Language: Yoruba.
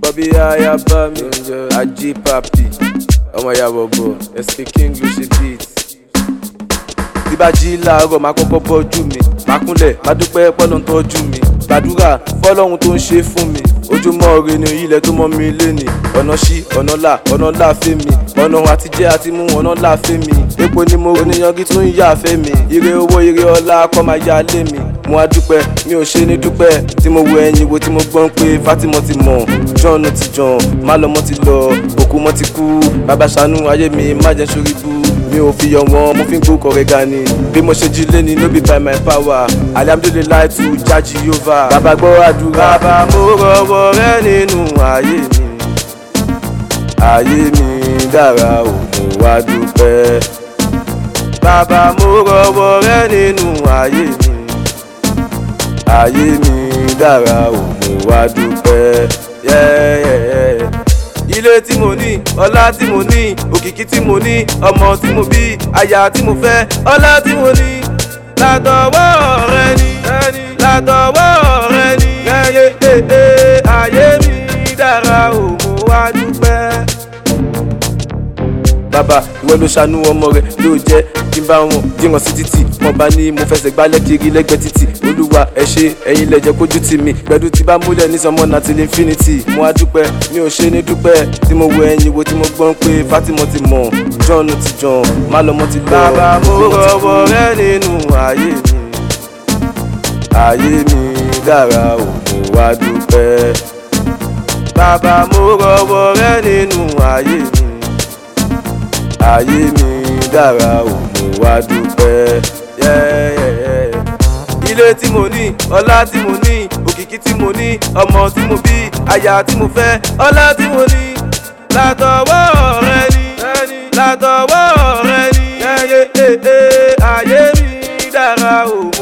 bí aya bá mi ajé papi ọmọ ìyá bọ̀bọ̀ ẹ̀sìn king ló ṣe beat tí bá jí láàárọ̀ máa kọ́kọ́ bọ́jú mi máa kúnlẹ̀ máa dúpẹ́ pọ́nà ń tọ́jú mi gbàdúrà fọlọ́run tó ń ṣe fún mi ojúmọ́ ire ni ilẹ̀ tó mọ́ mi léni ọ̀nà ṣí ọ̀nà là ọ̀nà là fẹ́ mi ọ̀nà àtijẹ́ àti mú ọ̀nà là fẹ́ mi epo ni mo oníyanjú tún yà fẹ́ mi ire owó ire ọlá kọ́ máa yá lé mi mo á dúpẹ́ mi ò ṣe ní dúpẹ́ tí mo wo ẹyin wo tí mo gbọ́n pé Fatima ti mọ̀ John ti jàn má lọ́mọ ti lọ òkú mọ́ ti kú bàbá ṣàánú ayé mi má jẹ́ sórí bú mi ò fi yọ wọn mo fi ń gbókọ̀ rẹ̀ ga ni bí mo ṣe jí lé ni no be by my power alihamdulilayi tu jaji yova bàbá gbọ́ àdúrà bàbá mo rọwọ́ rẹ nínú ayé mi ayé mi dára ò mo wá dúpẹ́ bàbá mo rọwọ́ rẹ nínú ayé mi ayé mi dára ò mo wá dúpẹ́ yẹ́yẹ́yẹ́ ilé tí mo ní ọlá tí mo ní òkìkí tí mo ní ọmọ tí mo bí aya tí mo fẹ́ ọlá tí mo ní látọwọ́ rẹ ni látọwọ́ rẹ ni yẹ́yẹ́ ayé mi dára ò mo wá dúpẹ́ bàbá ìwọ ló ṣàánú ọmọ rẹ ló jẹ kí n bá wọn díran sí títì wọn bá ní mo fẹsẹ̀ gbálẹ̀ kiri lẹ́gbẹ̀ẹ́ títì olúwa ẹ ṣé ẹ̀yin lẹjẹ kójú tì mí gbẹdú tí bá múlẹ̀ ní sọmọ náà ti lè infinity mo á dúpẹ́ mi ò ṣe ní dúpẹ́ tí mo wo ẹ̀yin wo tí mo gbọ́n pé Fatima ti mọ̀ John ti jàn má lọ́mọ ti lọ. bàbá mo rọwọ́ rẹ nínú ayé mi ayé mi dára ò mo wá dúpẹ́ bàbá mo rọwọ́ rẹ nínú ayé mi ayé mi dára ò mo wá dúpẹ́ yẹ́yẹ́yẹ́. ilé tí mo ní ọlá tí mo ní òkìkí tí mo ní ọmọ tí mo bí aya tí mo fẹ́ ọlá tí mo ní látọwọ́ rẹ ni látọwọ́ rẹ ni yẹ́yẹ́ ayé mi dára ò mo